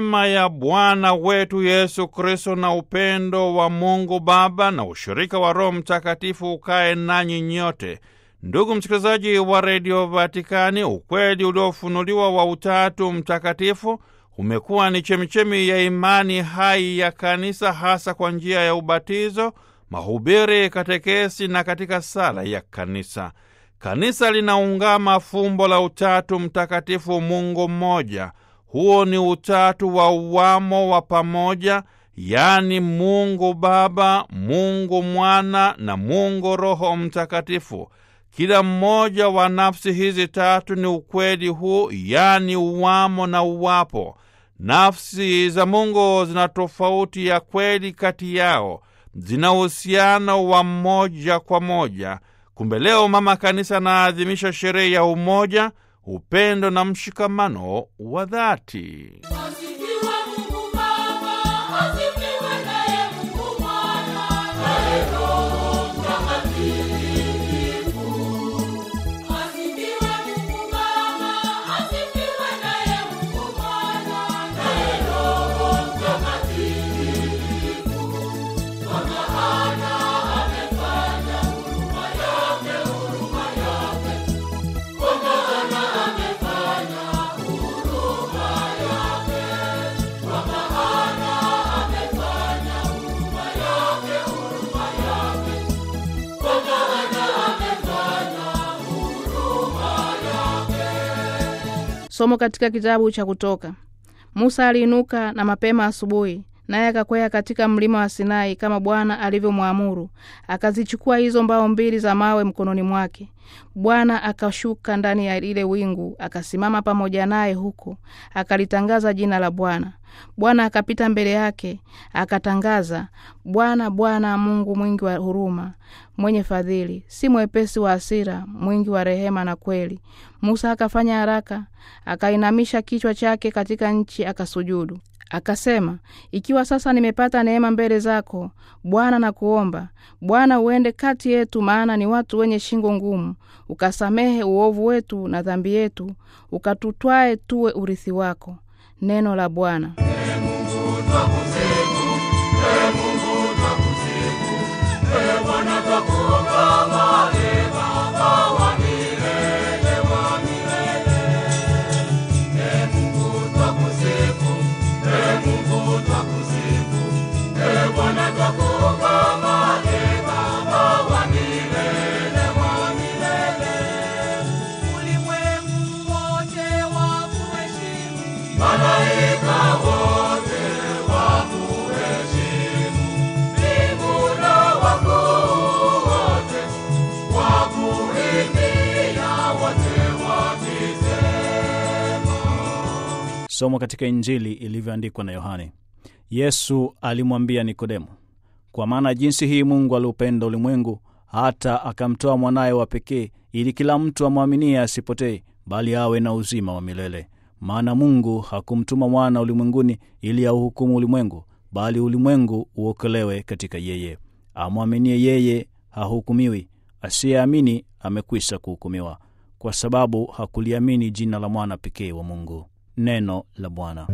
neema ya Bwana wetu Yesu Kristo na upendo wa Mungu Baba na ushirika wa Roho Mtakatifu ukae nanyi nyote. Ndugu msikilizaji wa redio Vatikani, ukweli uliofunuliwa wa Utatu Mtakatifu umekuwa ni chemichemi ya imani hai ya Kanisa, hasa kwa njia ya ubatizo, mahubiri, katekesi na katika sala ya Kanisa. Kanisa linaungama fumbo la Utatu Mtakatifu, Mungu mmoja. Huo ni utatu wa uwamo wa pamoja, yaani Mungu Baba, Mungu Mwana na Mungu Roho Mtakatifu. Kila mmoja wa nafsi hizi tatu ni ukweli huu, yaani uwamo na uwapo. Nafsi za Mungu zina tofauti ya kweli kati yao, zina uhusiano wa moja kwa moja. Kumbe leo Mama Kanisa anaadhimisha sherehe ya umoja, upendo na mshikamano wa dhati. Asifiwe Mungu Baba, asifiwe naye Mungu Mwana, naye Roho Mtakatifu. Asifiwe Mungu Baba, asifiwe naye Mungu Mwana, naye Roho Mtakatifu. Kwa maana amefanya huruma yake, huruma yake. Kwa maana amefanya huruma yake. Kwa maana amefanya huruma yake, huruma yake. Kwa maana amefanya huruma yake. Somo katika kitabu cha Kutoka. Musa aliinuka na mapema asubuhi, naye akakwea katika mlima wa Sinai kama Bwana alivyomwamuru, akazichukua hizo mbao mbili za mawe mkononi mwake. Bwana akashuka ndani ya lile wingu, akasimama pamoja naye huko, akalitangaza jina la Bwana. Bwana akapita mbele yake, akatangaza, Bwana, Bwana Mungu mwingi wa huruma, mwenye fadhili, si mwepesi wa hasira, mwingi wa rehema na kweli. Musa akafanya haraka, akainamisha kichwa chake katika nchi, akasujudu. Akasema, ikiwa sasa nimepata neema mbele zako Bwana, na kuomba Bwana uende kati yetu, maana ni watu wenye shingo ngumu, ukasamehe uovu wetu na dhambi yetu, ukatutwae tuwe urithi wako. Neno la Bwana. Ulimwengu wote wakuheshimu, mbingu na wakuu wote wakuimbia, wote wakisema Somo katika Injili ilivyoandikwa na Yohane. Yesu alimwambia Nikodemo, kwa maana jinsi hii Mungu aliupenda ulimwengu hata akamtoa mwanaye wa pekee, ili kila mtu amwaminie asipotee, bali awe na uzima wa milele. Maana Mungu hakumtuma mwana ulimwenguni ili auhukumu ulimwengu, bali ulimwengu uokolewe katika yeye. Amwaminie yeye hahukumiwi, asiyeamini amekwisha kuhukumiwa, kwa sababu hakuliamini jina la mwana pekee wa Mungu. Neno la Bwana.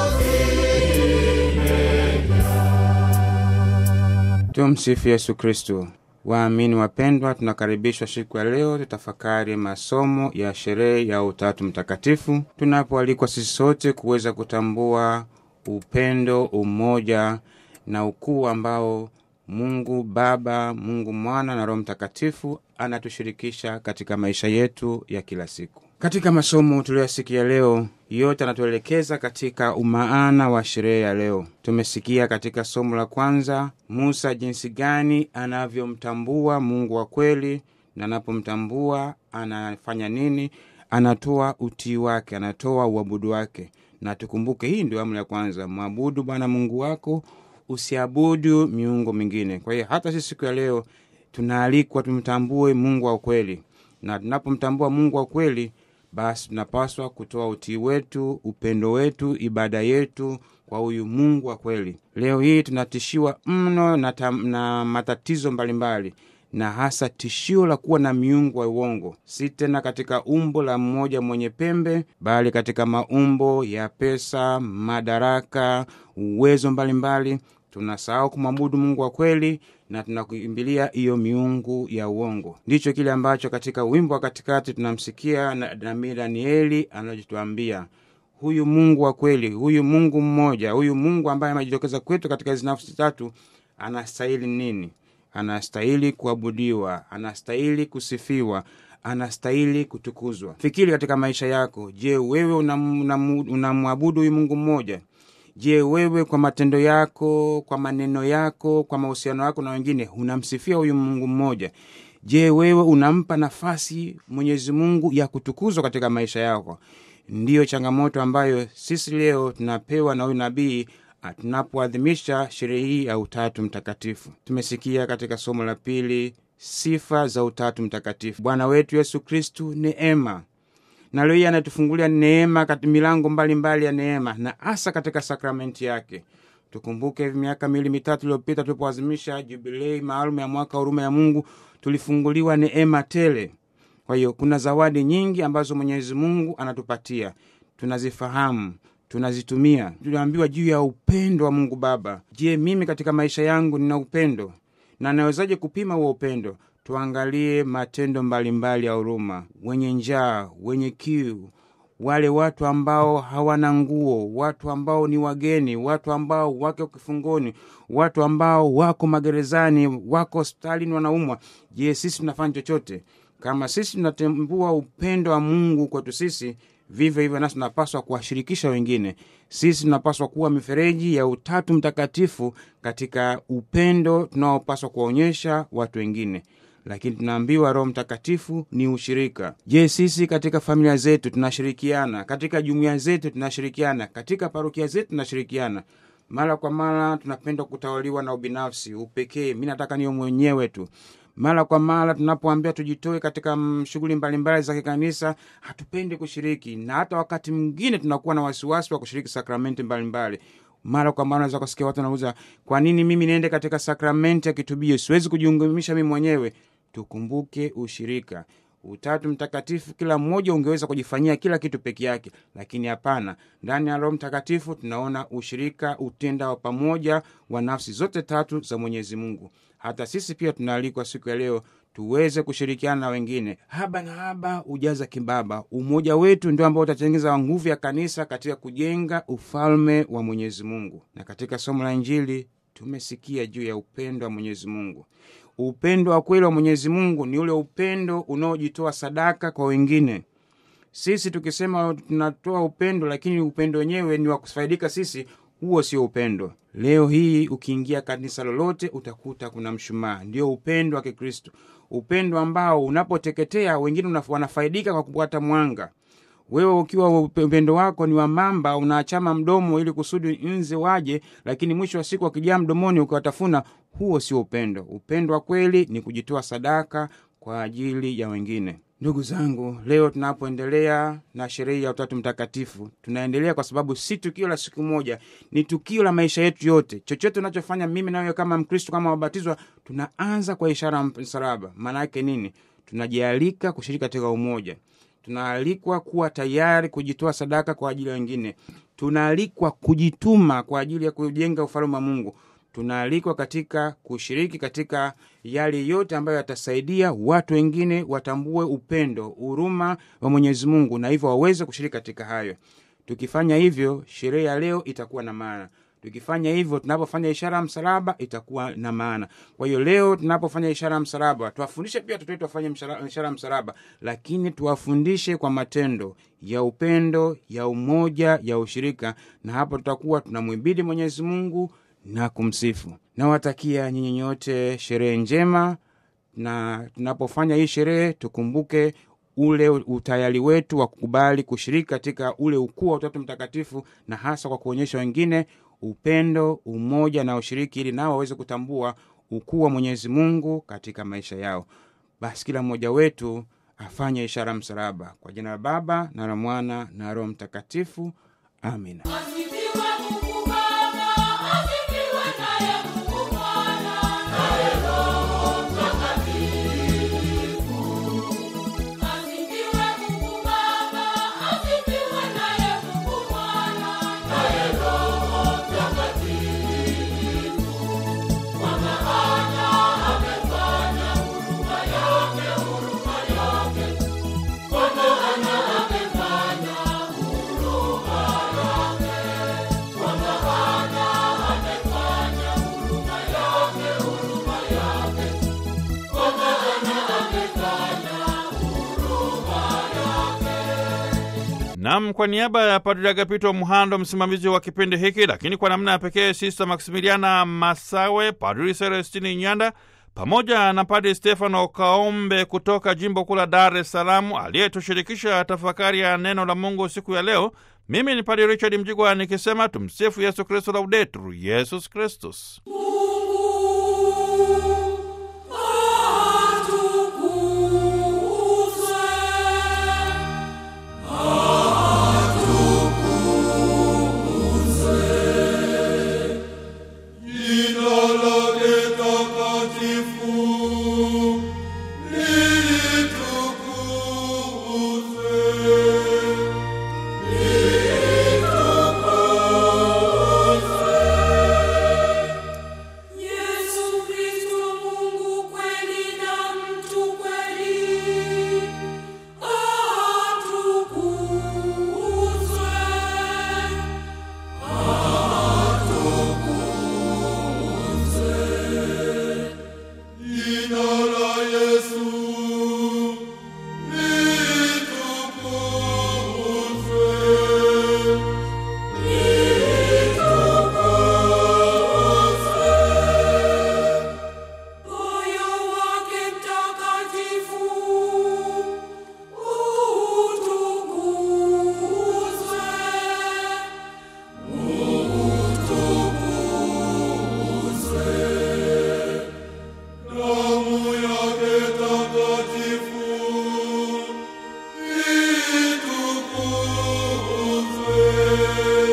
Tumsifu Yesu Kristu. Waamini wapendwa, tunakaribishwa siku ya leo tutafakari masomo ya sherehe ya Utatu Mtakatifu, tunapoalikwa sisi sote kuweza kutambua upendo, umoja na ukuu ambao Mungu Baba, Mungu Mwana na Roho Mtakatifu anatushirikisha katika maisha yetu ya kila siku. Katika masomo tuliyoyasikia leo, yote anatuelekeza katika umaana wa sherehe ya leo. Tumesikia katika somo la kwanza Musa jinsi gani anavyomtambua Mungu wa kweli, na anapomtambua anafanya nini? Anatoa utii wake, anatoa uabudu wake. Na tukumbuke hii ndio amri ya kwanza, mwabudu Bwana Mungu wako, usiabudu miungu mingine. Kwa hiyo hata sisi siku ya leo tunaalikwa tumtambue Mungu wa kweli, na tunapomtambua Mungu wa kweli basi tunapaswa kutoa utii wetu, upendo wetu, ibada yetu kwa huyu Mungu wa kweli. Leo hii tunatishiwa mno na, tam, na matatizo mbalimbali mbali, na hasa tishio la kuwa na miungu wa uongo, si tena katika umbo la mmoja mwenye pembe, bali katika maumbo ya pesa, madaraka, uwezo mbalimbali. Tunasahau kumwabudu Mungu wa kweli na tunakimbilia hiyo miungu ya uongo. Ndicho kile ambacho katika wimbo wa katikati tunamsikia nabii Danieli anachotuambia huyu Mungu wa kweli, huyu Mungu mmoja, huyu Mungu ambaye amejitokeza kwetu katika hizi nafsi tatu, anastahili nini? Anastahili kuabudiwa, anastahili kusifiwa, anastahili kutukuzwa. Fikiri katika maisha yako. Je, wewe unamwabudu una, una huyu Mungu mmoja? Je, wewe kwa matendo yako, kwa maneno yako, kwa mahusiano yako na wengine unamsifia huyu Mungu mmoja? Je, wewe unampa nafasi Mwenyezi Mungu ya kutukuzwa katika maisha yako? Ndiyo changamoto ambayo sisi leo tunapewa na huyu nabii tunapoadhimisha sherehe hii ya Utatu Mtakatifu. Tumesikia katika somo la pili sifa za Utatu Mtakatifu. Bwana wetu Yesu Kristu neema na leo hii anatufungulia neema kati milango mbalimbali mbali ya neema na hasa katika sakramenti yake. Tukumbuke miaka miwili mitatu iliyopita tulipoazimisha jubilei maalum ya mwaka huruma ya Mungu, tulifunguliwa neema tele. Kwa hiyo kuna zawadi nyingi ambazo Mwenyezi Mungu anatupatia, tunazifahamu, tunazitumia. Tuliambiwa juu ya upendo wa Mungu Baba. Je, mimi katika maisha yangu nina upendo na nawezaje kupima huo upendo? Tuangalie matendo mbalimbali ya huruma, wenye njaa, wenye kiu, wale watu ambao hawana nguo, watu ambao ni wageni, watu ambao wako kifungoni, watu ambao wako magerezani, wako hospitalini, wanaumwa. Je, sisi tunafanya chochote? Kama sisi tunatambua upendo wa Mungu kwetu sisi, vivyo hivyo nasi tunapaswa kuwashirikisha wengine. Sisi tunapaswa kuwa mifereji ya Utatu Mtakatifu katika upendo tunaopaswa kuwaonyesha watu wengine lakini tunaambiwa Roho Mtakatifu ni ushirika. Je, sisi katika familia zetu tunashirikiana? Katika jumuiya zetu tunashirikiana? Katika parokia zetu tunashirikiana? Mara kwa mara tunapenda kutawaliwa na ubinafsi, upekee, mi nataka niyo mwenyewe tu. Mara kwa mara tunapoambia tujitoe katika shughuli mbalimbali za kikanisa, hatupendi kushiriki, na hata wakati mwingine tunakuwa na wasiwasi wa kushiriki sakramenti mbalimbali mara kwa mara naweza kusikia watu wanauza, kwa nini mimi niende katika sakramenti ya kitubio? Siwezi kujiunganisha mimi mwenyewe. Tukumbuke ushirika, Utatu Mtakatifu. Kila mmoja ungeweza kujifanyia kila kitu peke yake, lakini hapana. Ndani ya Roho Mtakatifu tunaona ushirika, utenda wa pamoja wa nafsi zote tatu za Mwenyezi Mungu. Hata sisi pia tunaalikwa siku ya leo tuweze kushirikiana na wengine. Haba na haba ujaza kibaba. Umoja wetu ndio ambao utatengeneza nguvu ya kanisa katika kujenga ufalme wa Mwenyezi Mungu. Na katika somo la Injili tumesikia juu ya upendo wa Mwenyezi Mungu. Upendo wa kweli wa Mwenyezi Mungu ni ule upendo unaojitoa sadaka kwa wengine. Sisi tukisema tunatoa upendo, lakini upendo wenyewe ni wa kufaidika sisi, huo sio upendo. Leo hii ukiingia kanisa lolote utakuta kuna mshumaa, ndio upendo wa Kikristo, upendo ambao unapoteketea wengine wanafaidika kwa kupata mwanga. Wewe ukiwa upendo wako ni wa mamba, unaachama mdomo ili kusudi nze waje, lakini mwisho wa siku wakijaa mdomoni ukiwatafuna, huo sio upendo. Upendo wa kweli ni kujitoa sadaka kwa ajili ya wengine. Ndugu zangu, leo tunapoendelea na sherehe ya Utatu Mtakatifu, tunaendelea kwa sababu si tukio la siku moja, ni tukio la maisha yetu yote. Chochote unachofanya mimi nawe kama Mkristo, kama wabatizwa, tunaanza kwa ishara ya msalaba. Maana yake nini? Tunajialika kushiriki katika umoja tunaalikwa kuwa tayari kujitoa sadaka kwa ajili ya wengine. Tunaalikwa kujituma kwa ajili ya kujenga ufalme wa Mungu. tunaalikwa katika kushiriki katika yale yote ambayo yatasaidia watu wengine watambue upendo, huruma wa Mwenyezi Mungu, na hivyo waweze kushiriki katika hayo. Tukifanya hivyo, sherehe ya leo itakuwa na maana. Tukifanya hivyo, tunapofanya ishara ya msalaba itakuwa na maana. Kwa hiyo leo tunapofanya ishara ya msalaba, tuwafundishe pia watoto wetu wafanye mshara- ishara ya msalaba, lakini tuwafundishe kwa matendo ya upendo, ya umoja, ya ushirika, na hapo tutakuwa tunamwibidi Mwenyezi Mungu na kumsifu. Nawatakia nyinyi nyote sherehe njema, na tunapofanya hii sherehe tukumbuke ule utayari wetu wa kukubali kushiriki katika ule ukuu wa Utatu Mtakatifu, na hasa kwa kuonyesha wengine upendo, umoja na ushiriki, ili nao waweze kutambua ukuu wa Mwenyezi Mungu katika maisha yao. Basi kila mmoja wetu afanye ishara ya msalaba. Kwa jina la Baba na la Mwana na Roho Mtakatifu, amina. Asifiwe Mungu Baba, asifiwe naye Mungu Mwana, naye Roho Mtakatifu. Asifiwe Mungu Baba, asifiwe naye Mungu Mwana, naye Roho Mtakatifu. Kwa maana amefanya huruma yake, huruma yake. Kwa maana amefanya huruma yake. Kwa maana amefanya huruma yake, huruma yake. Kwa maana amefanya huruma yake. Nam, kwa niaba ya Padri Agapito Mhando, msimamizi wa kipindi hiki, lakini kwa namna ya pekee Sista Maksimiliana Masawe, Padri Celestini Nyanda pamoja na Padri Stefano Kaombe kutoka jimbo kuu la Dar es Salaam aliyetushirikisha tafakari ya neno la Mungu siku ya leo. Mimi ni Padri Richard Mjigwa nikisema tumsifu Yesu Kristu, laudetur Yesus Kristus. Jina lake takatifu litukuzwe. Yesu Kristo Mungu kweli na mtu kweli, atukuzwe. Jina la Yesu litukuzwe. Moyo wake mtakatifu utukuzwe. Damu yake takatifu itukuzwe.